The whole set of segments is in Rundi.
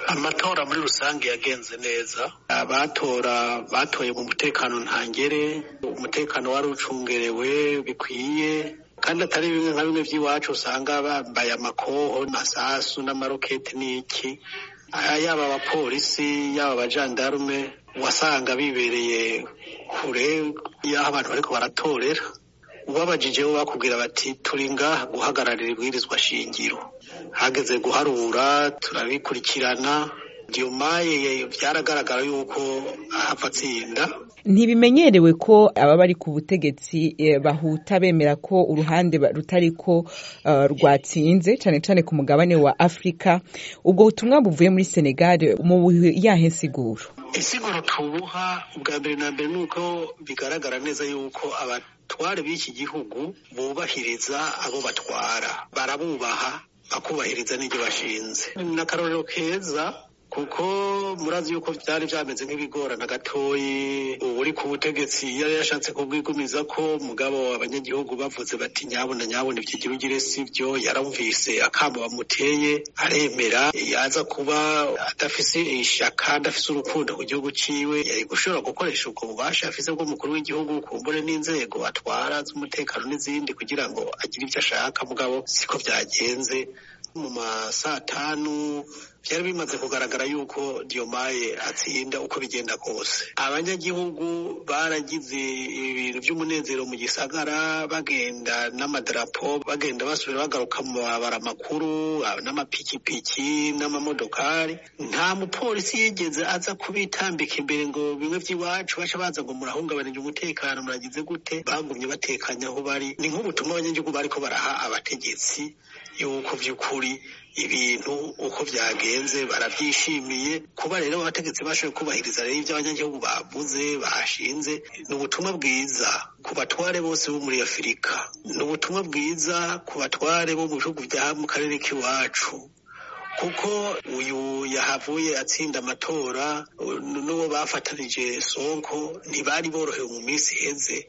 amatora muri rusange yagenze neza abatora batoye mu mutekano ntangere umutekano wari ucungerewe bikwiye kandi atari bimwe nka bimwe by'iwacu usanga bambaye amakoho masasu n'amaroketi n'iki yaba abapolisi yaba abajandarume wasanga bibereye kure y'aho abantu bariko baratorera ubabajijeho bakubwira bati turi ngaha guhagararira ibwirizwa shingiro hageze guharura turabikurikirana diomaye byaragaragara yuko ahava atsinda ntibimenyerewe ko aba bari ku butegetsi bahuta bemera ko uruhande rutariko rwatsinze cyane cyane ku mugabane wa afurika ubwo butumwa buvuye muri senegal mu yahe nsiguro insiguro tubuha ubwa mbere na mbere ni uko bigaragara neza yuko abatware b'iki gihugu bubahiriza abo batwara barabubaha bakubahiriza n'ibyo bashinze ni akarorero keza kuko murazi yuko byari byameze nk'ibigorana gatoyi uri ku butegetsi yari yashatse kubwigumiza ko mugabo abanyagihugu bavuze bati nyabona nyabona ibyo ugire si byo yaramvise akamba bamuteye aremera yaza kuba adafise ishaka adafise urukundo ku gihugu ciwe yari gushobora gukoresha ubwo bubasha afise bw'umukuru w'igihugu kumbure n'inzego atwara z'umutekano n'izindi kugira ngo agire ibyo ashaka mugabo siko byagenze mu masaa tanu byari bimaze kugaragara yuko Diomaye atsinda uko bigenda kose abanyagihugu baragize ibintu by'umunezero mu gisagara bagenda n'amadarapo bagenda basubira bagaruka mu mabara makuru n'amapikipiki n'amamodokari nta mupolisi yigeze aza kubitambika imbere ngo bimwe by'iwacu baca baza ngo murahungabanije umutekano muragize gute bagumye batekanye aho bari ni nk'ubutumwa abanyagihugu bariko baraha abategetsi yuko by'ukuri ibintu uko byagenze barabyishimiye kuba rero abategetsi bashoboye kubahiriza rero ibyo abanyagihugu bavuze bashinze ni ubutumwa bwiza ku batware bose bo muri afurika ni ubutumwa bwiza ku batware bo mu bihugu bya mu karere k'iwacu kuko uyu yahavuye atsinda amatora n'uwo bafatanije sonko ntibari borohewe mu minsi iheze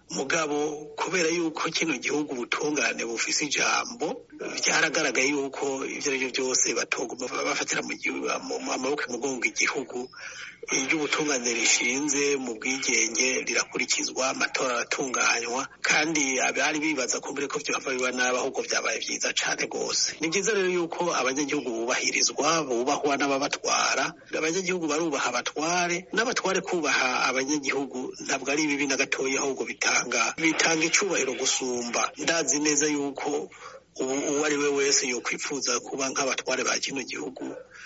mugabo kubera yuko kino gihugu ubutungane bufise ijambo byaragaragaye yuko ibyo ari byo byose batoguma bafatira mu amaboko imugongo igihugu iryo ubutungane rishinze mu bwigenge rirakurikizwa amatora aratunganywa kandi abari bibaza ko mbere ko byava biba nabi ahubwo byabaye byiza cane rwose ni byiza rero yuko abanyagihugu bubahirizwa bubahwa n'ababatwara abanyagihugu barubaha abatware n'abatware kubaha abanyagihugu ntabwo ari bibi na gatoya ahubwo bitanga bitanga icubahiro gusumba ndazi neza yuko uwo ari we wese yokwifuza kuba nk'abatware ba kino gihugu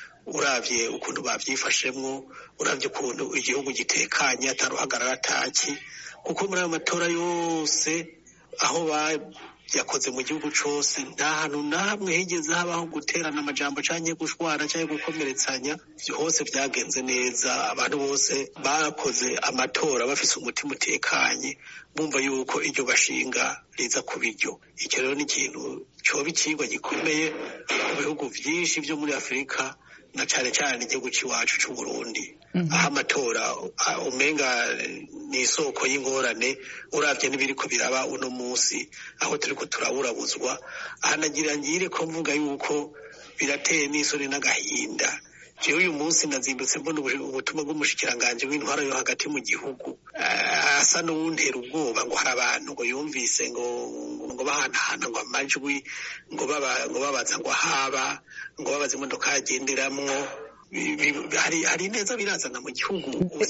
uravye ukuntu bavyifashemwo uravye ukuntu igihugu gitekanye ataruhagarara ataki kuko muri ayo matora yose aho yakoze mu gihugu cose nta hantu na hamwe higeze habaho guterana amajambo canke gushwana canke gukomeretsanya hose vyagenze neza abantu bose bakoze amatora bafise umutima utekanye bumva yuko iryo bashinga riza kuba iryo icyo rero ni ikintu coba icigwa gikomeye ku bihugu vyinshi vyo muri afurika na cane cane igihugu c'iwacu c'uburundi aho amatora umenga ni isoko y'ingorane uravye n'ibiriko biraba uno musi aho turiko turaburabuzwa ahanagira ngire ko mvuga yuko birateye n'isoni n'agahinda jewe uyu munsi nazindutse mbona ubutumwa bw'umushikiranganji w'intwara yo hagati mu gihugu asa n'uwuntera ubwoba ngo hari abantu ngo yumvise ngo ngo bahanahana ngo amajwi ngo babaza ngo haba ngo babaza imodoka yagenderamwo hari neza birazana mu gihugu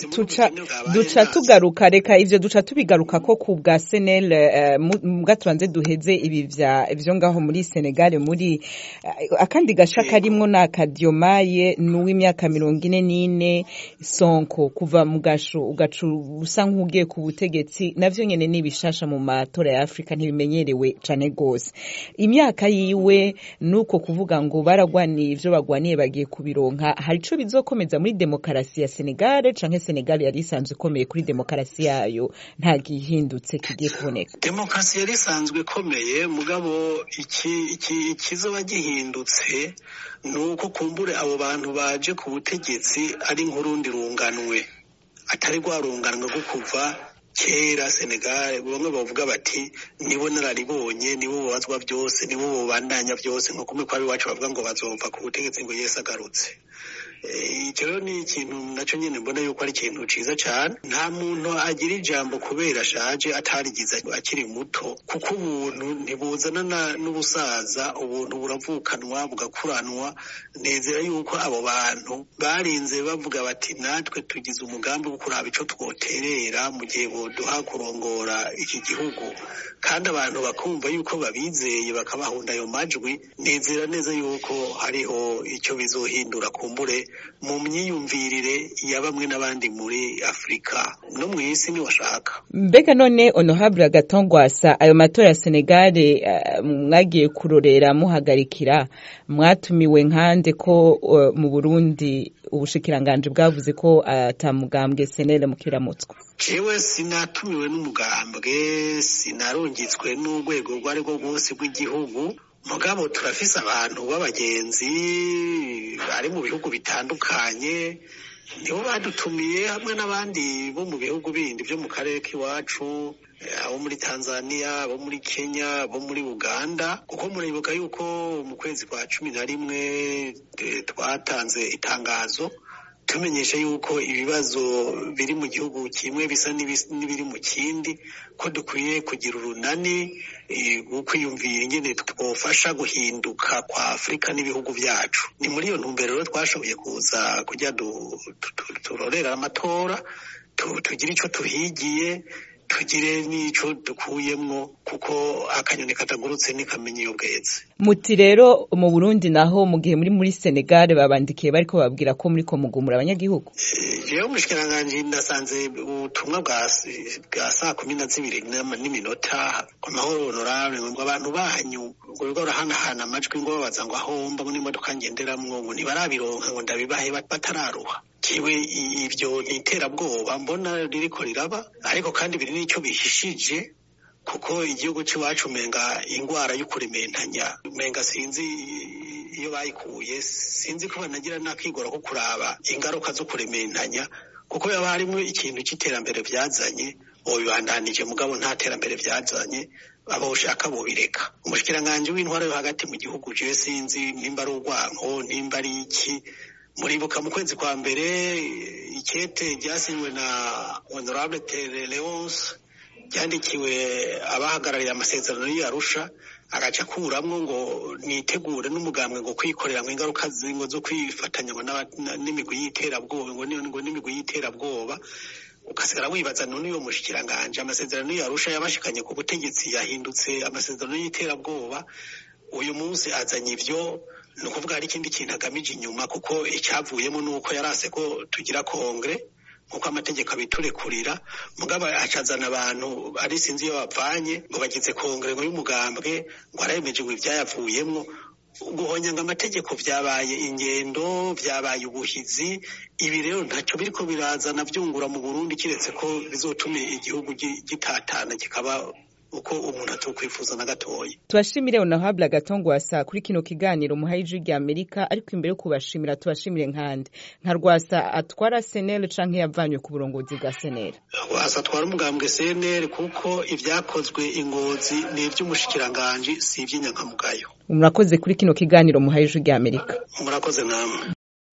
duca tugaruka reka ivyo duca tubigaruka ko ku bwa senel mbwa tubanze duheze ibi vyo ngaho muri senegal muri akandi gasha karimwo ni akadiomaye n'uw'imyaka mirongo ine n'ine sonko kuva mu gasho ugaca usa nk'ugiye ku butegetsi navyo nyene ni bishasha mu matora ya afurika ntibimenyerewe cane gose imyaka yiwe nuko kuvuga ngo baragwaniye ivyo bagwaniye bagiye kubironka hari ico bizokomeza muri demokarasi ya Senegal canke Senegal yari isanzwe ikomeye kuri demokarasi yayo nta gihindutse kigiye kuboneka demokarasi yari isanzwe ikomeye mugabo iki iki ikizoba gihindutse ni uko kumbure abo bantu baje ku butegetsi ari nk'urundi runganwe atari rwa runganwe rwo kuva kera Senegal bamwe bavuga bati nibo nararibonye nibo bobazwa byose nibo bobandanya byose nko kumwe kwa iwacu bavuga ngo bazova ku butegetsi ngo Yesu agarutse icyo rero ni ikintu nacyo nyine mbona yuko ari ikintu ciza cyane nta muntu agira ijambo kubera ashaje atarigize akiri muto kuko ubuntu ntibuzana n'ubusaza ubuntu buravukanwa bugakuranwa nezera yuko abo bantu barinze bavuga bati natwe tugize umugambi wo kuraba ico twoterera mu gihe boduha kurongora iki gihugu kandi abantu bakumva yuko babizeye bakabahunda ayo majwi nezera neza yuko hariho icyo bizohindura kumbure mu myiyumvirire ya bamwe n'abandi muri afurika no mu isi niwashaka mbega none honorable agatongwasa ayo matora ya senegale uh, mwagiye kurorera muhagarikira mwatumiwe nkande ko uh, mu burundi ubushikiranganje bwavuze ko atamugambwe uh, senele mukiramutswa jewe sinatumiwe n'umugambwe sinarungitswe n'urwego rwo ari rwo rwose rw'igihugu mugabo turafise abantu b'abagenzi bari mu bihugu bitandukanye nibo badutumiye hamwe n'abandi bo mu bihugu bindi byo mu karere k'iwacu abo muri tanzania abo muri kenya abo muri uganda kuko muribuka yuko mu kwezi kwa cumi na rimwe twatanze itangazo tumenyesha yuko ibibazo biri mu gihugu kimwe bisa n'ibiri mu kindi ko dukwiye kugira urunani kwiyumvira ingene twofasha guhinduka kwa afurika n'ibihugu byacu ni muri iyo ntumbero rero twashoboye kuza kujya turorera amatora tugire icyo tuhigiye tugire n'ico dukuyemwo kuko akanyoni katagurutse ntikamenya iyo bweze muti rero mu burundi naho mu gihe muri muri senegal babandikiye bariko babwira ko muri ko mugumura abanyagihugu jewe umushikiranganji ndasanze ubutumwa bwa saa kumi na zibiri n'iminota ku mahoro honorable ngo abantu banyu ngo bigo barahanahana amajwi ngo babaza ngo aho mba muri imodoka ngenderamwo ngo ntibarabironka ngo ndabibahe batararuha kiwe ibyo ni iterabwoba mbona ririko riraba ariko kandi biri n'icyo bihishije kuko igihugu cy'iwacu umenga indwara y'ukurementanya umenga sinzi iyo bayikuye sinzi ko banagira n'akigora ko kuraba ingaruka zo kurementanya kuko yaba harimo ikintu cy'iterambere byazanye bobibandanije mugabo nta terambere byazanye abo ushaka bobireka umushikiranganji w'intwaro yo hagati mu gihugu jewe sinzi nimba ari urwanko nimba ari iki muribuka mu kwezi kwa mbere ikete ryasinywe na honorable tere leonce ryandikiwe abahagarariye amasezerano y'arusha agaca akuramwo ngo nitegure n'umugambwe ngo kwikorera ngo ingaruka zingo zo kwifatanya n'imigwi y'iterabwoba ngo n'imigwi y'iterabwoba ugasigara wibaza none uyo mushikiranganje amasezerano y'arusha yabashikanye ku butegetsi yahindutse amasezerano y'iterabwoba uyu munsi azanye ivyo ni ukuvuga hari ikindi kintu agamije inyuma kuko icyavuyemo ni uko yarase ko tugira kongere nk'uko amategeko abiturekurira mugabo acazana abantu ari sinzi iyo bavanye ngo bagize kongere ngo y'umugambwe ngo arayemeje ngo ibyayavuyemwo guhonyanga amategeko byabaye ingendo byabaye ubuhizi ibi rero ntacyo biriko birazana byungura mu burundi kiretse ko bizotuma igihugu gitatana kikaba uko umuntu atokwifuza na gatoya tubashimire honorable agatongwasa kuri kino kiganiro muhaye ijwi rya amerika ariko imbere yo kubashimira tubashimire nkande nka rwasa atwara senere canke yavanywe ku burongozi bwa senere rwasa atwara umugambwe senere kuko ivyakozwe ingozi ni ivy'umushikiranganji si ivy'inyankamugayo murakoze kuri kino kiganiro muhaye ijwi rya amerika murakoze namwe